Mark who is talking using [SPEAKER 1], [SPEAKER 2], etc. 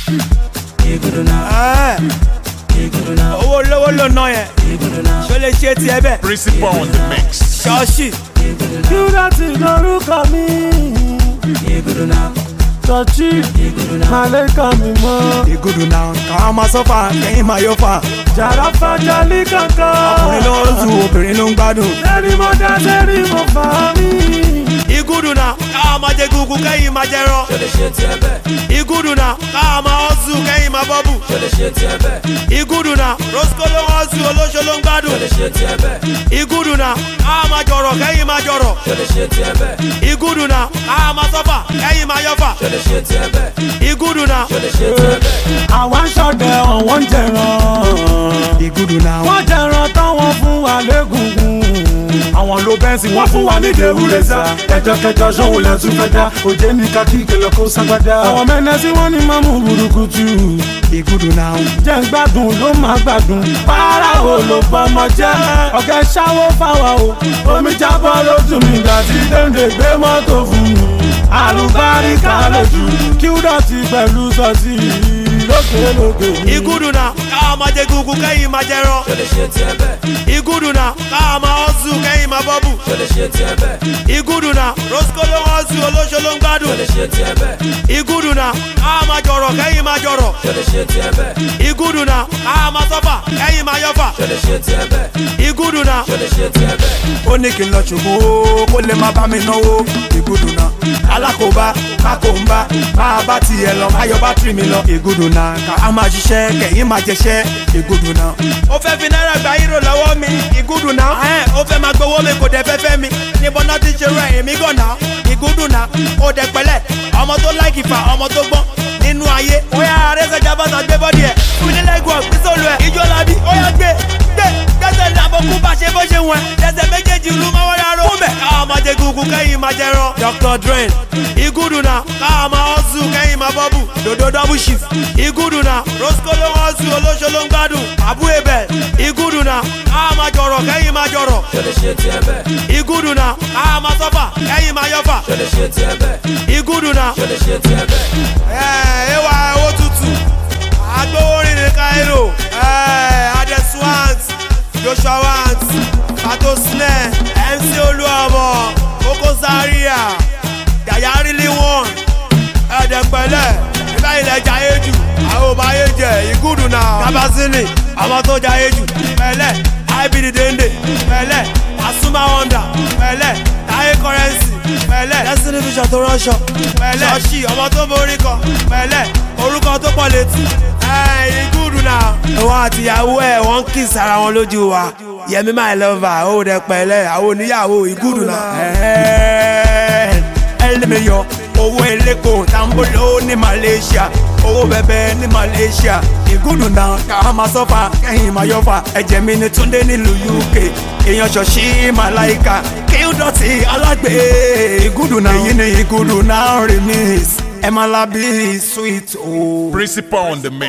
[SPEAKER 1] Igudu now,
[SPEAKER 2] Ẹ́,
[SPEAKER 1] Igudu now,
[SPEAKER 2] owó lówó ló ná yẹn
[SPEAKER 1] Igudu now,
[SPEAKER 2] ṣó lè ṣe tiẹ̀ bẹ́ẹ̀
[SPEAKER 3] Principal on the mix.
[SPEAKER 2] ṣọ́ọ̀ṣì
[SPEAKER 4] Kúdọ̀tì lórúkọ mi.
[SPEAKER 1] Igudu now,
[SPEAKER 4] Tọ́jú
[SPEAKER 1] Igudu now,
[SPEAKER 4] màlẹ́kà mi mọ́.
[SPEAKER 2] ìgúdù náà káwọn máa sọ́fà kẹ́yìn máa yọ fà
[SPEAKER 4] Jàrá fàjálí kankan.
[SPEAKER 2] ọkùnrin ló ń tu obìnrin ló ń gbádùn.
[SPEAKER 4] Sẹ́rí mo dá sẹ́rí mo fà mí.
[SPEAKER 2] ìgúdù náà káwọn máa jẹ gúgú kẹ́yìn máa jẹ rán.
[SPEAKER 1] ṣó lè ṣe tiẹ̀ bẹ́ẹ̀,
[SPEAKER 2] ìgúdù náà káwọn máa ọ́sù kẹ́yìn máa bọ́bù.
[SPEAKER 1] ṣó lè ṣe tiẹ̀ bẹ́ẹ̀,
[SPEAKER 2] ìgúdù náà rosco ló ń ọ́sù olóṣó ló ń gbádùn.
[SPEAKER 1] ṣó lè ṣe tiẹ̀ bẹ́ẹ̀,
[SPEAKER 2] ìgúdù náà káwọn máa jọ̀rọ̀ kẹ́yìn máa jọ̀rọ̀.
[SPEAKER 1] ṣó lè ṣe tiẹ̀ bẹ́ẹ̀,
[SPEAKER 2] ìgúdù náà káwọn máa sọ́fà kẹ́yìn máa yọ̀fà.
[SPEAKER 1] ṣó lè ṣe tiẹ̀ bẹ́ẹ̀,
[SPEAKER 2] ìgúdù náà
[SPEAKER 1] ṣó lè ṣe tiẹ̀ bẹ́ẹ̀,
[SPEAKER 4] Àwa ń ṣọdẹ ọ̀wọ́n ń jẹran.
[SPEAKER 2] ìgúdù náà
[SPEAKER 4] Wọ́n jẹran táwọn fún wa légungun. Àwọn ló bẹ́ǹsì wọ́n fún wa ní Dèwúrẹ́sà. Ẹjọ́ kẹjọ sóhun lẹ tún fẹ́ dá. Òjé ní kakí kẹlẹ́ kó ságbádá. Àwọn mẹ́nẹ́sì wọ́n ní máa mú burúkutu.
[SPEAKER 2] ìgúdù náà
[SPEAKER 4] Jẹ́ ń gbádùn ló máa gbádùn. Para wo ló bọ́mọ jẹ́? Ọ̀gá ṣáwó fáwa o. Omi jábọ́ lójú mi gbà tí Dèndé gbé mọ́tò fún mi. Àlùbáríkà lójú. Kí ó dọ̀tí pẹ̀lú sọ́ọ̀tì lókèlókè.
[SPEAKER 2] ìgúdù náà káwọn máa jẹ gúgú kẹ́yìn máa jẹ rán.
[SPEAKER 1] ṣó lè ṣe tiẹ̀ bẹ́ẹ̀,
[SPEAKER 2] ìgúdù náà káwọn máa ọ́sù kẹ́yìn máa bọ́bù.
[SPEAKER 1] ṣó lè ṣe tiẹ̀ bẹ́ẹ̀,
[SPEAKER 2] ìgúdù náà rosco ló ń ọ́sù olóṣó ló ń
[SPEAKER 1] ṣó
[SPEAKER 2] gbádùn.
[SPEAKER 1] lè ṣe tiẹ̀ bẹ́ẹ̀,
[SPEAKER 2] ìgúdù náà káwọn máa jọ̀rọ̀ kẹ́yìn máa jọ̀rọ̀.
[SPEAKER 1] ṣó lè ṣe tiẹ̀ bẹ́ẹ̀,
[SPEAKER 2] ìgúdù náà káwọn máa sọ́fà kẹ́yìn máa yọ̀fà.
[SPEAKER 1] ṣó lè ṣe tiẹ̀ bẹ́ẹ̀,
[SPEAKER 2] ìgúdù náà
[SPEAKER 1] ṣó lè ṣe tiẹ̀ bẹ́ẹ̀,
[SPEAKER 2] ó ní kí n lọ ṣògo kó lè má bá mi náwó ìgúdù náà alákòóbá kákòóbá máa bá tiẹ̀ lọ máa yọ bátìrì mi lọ ìgúdù náà ká á máa ṣiṣẹ́ kẹ̀yìn máa jẹṣẹ́ ìgúdù náà. ó fẹ́ fi náírà gba hírò lọ́wọ́ mi ìgúdù náà ẹ̀ ó fẹ́ máa gbowó mi kò dẹ̀ fẹ́ fẹ́ mi níbo náà ti ṣe rẹ̀ èmi gànà ìgúdù náà ó dẹ̀ pẹ̀lẹ́ ọmọ tó láìkì fà ọmọ tó gbọ́n nínú ayé ó yà arẹ́sẹ̀jà bàtà gbé bọ́dì ẹ̀ fún ní lẹ́gùn ìsòlù ẹ̀ ìjọ làbí ó yà gbé gbé gbẹ́sẹ̀ làbọ̀kú bá ṣe bó ṣe wọ̀n ẹsẹ̀ méjèèjì ìlú máa wọ́n rárá fún bẹ̀. káwọn máa jẹ gúgú kẹ́yìn máa jẹ rán. dr drain igudu na káwọn máa hustle kẹ́yìn máa bọ́bù dodo double shift igudu na rosco ló ń hustle olóṣó ló ń gbádùn abu ebel igudu na káwọn máa jọ̀rọ̀ kẹ́yìn máa jọ̀rọ̀
[SPEAKER 1] ṣó lè ṣe tiẹ̀ bẹ́ẹ̀,
[SPEAKER 2] igudu na káwọn máa sọ́fà kẹ́yìn máa yọ̀fà
[SPEAKER 1] ṣó lè ṣe tiẹ̀ bẹ́ẹ̀,
[SPEAKER 2] igudu na
[SPEAKER 1] ṣó lè ṣe tiẹ̀ bẹ́ẹ̀.
[SPEAKER 2] ẹ wá owó tútù agbowórin ní cairo adeswant joshua want pato snare mc olúọmọ koko zaria yaya really won ẹ̀ẹ́dẹ̀pẹ̀lẹ̀ nígbà ilẹ̀ jayé jù àwọn ọba ayé jẹ ìgúdù náà kábàsínì àwọn tó jayé jù pẹ̀lẹ̀ ibd dende pẹ̀lẹ̀ asuma wonder pẹ̀lẹ̀ táyé currency pẹ̀lẹ̀ destiny vision tó ránṣọ pẹ̀lẹ̀ ṣọ́ọ̀ṣì ọmọ tó borí kan pẹ̀lẹ̀ orúkọ tó pọ̀ létí ẹ̀ ìgúdù náà. òun àtìyàwó ẹ̀ wọ́n kì í sára wọn lójú wa yẹmi my lover ó dẹ pẹ̀lẹ́ àwọn oníyàwó ìgúdù náà. ẹlẹ́mẹ̀yọ owó eléko tambolo ní malaysia owó bẹbẹ ní malaysia ìgúdù náà ká máa sọ́fà kẹ́yìn máa yọ̀fà ẹ̀jẹ̀ mi ní túndé nílùú uk èèyàn ṣọ̀ṣì màláìka kí ó dọ̀tí alágbè ìgúdù náà èyí ni ìgúdù náà remix ẹ̀ máa lábí sweet o.
[SPEAKER 3] Principal on the mix.